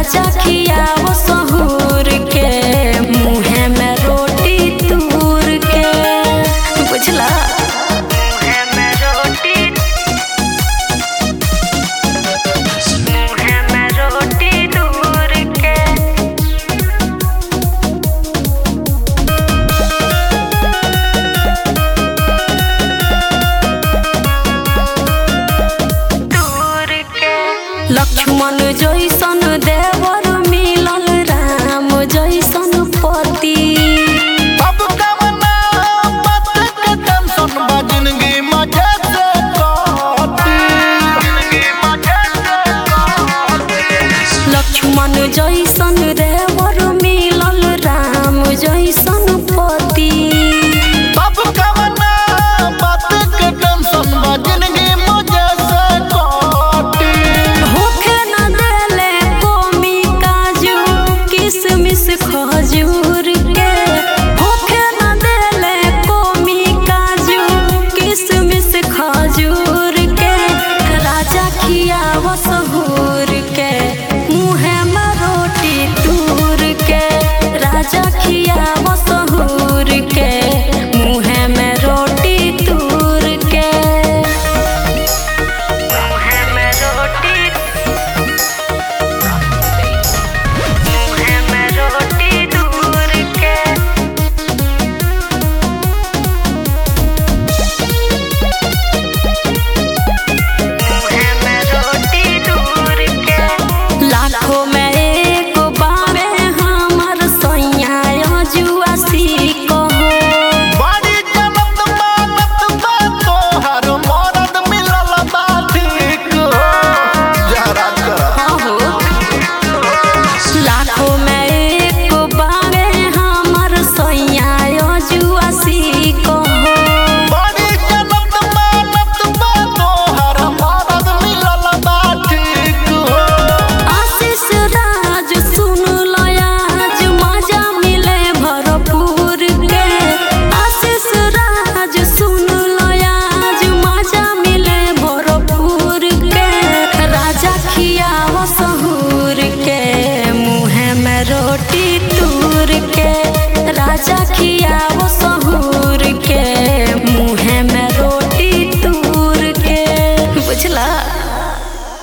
राजा खियाव सहूर के मुँहे में रोटी तूर के बुझला मुँहे में रोटी मुँहे में रोटी तूर के दूर के लक्ष्मण जैसन देवर मिलल राम जैसन पति अब कवना बात के टेंशन बा जिंदगी मजे से काटी जिंदगी मजे से काटी लक्ष्मण जैसन देवर मिलल राम जैसन पति अब कवना बात के टेंशन बा जिंदगी मजे से काटी होखे न देले कोमी काजू किसमिस खजूर के होखे न देले कोमी काजू किसमिस खजूर के राजा खियाव सहूर के मुँहे में रोटी तूर के राजा खियाव सहूर के मुँहे में रोटी तूर के मुँहे में रोटी मुँहे में रोटी दूर के मुँहे में रोटी दूर के लाखों में एक बावे हमर सैया जुआ सीको बड़ी जनत मानत बा तोहर मरद मिलल बा ठीक जरा जरा लाखों में एक बावे हमर सैया जुआ सीको बड़ी जनत मानत बा तोहर मरद मिलल बा ठीक आशीष राज सुन लयाज मजा मिले भरपूर के आशीष राज सुन लयाज मजा मिले भरपूर के राजा खियाव सहूर के मुँहे में रोटी तूर के राजा खियाव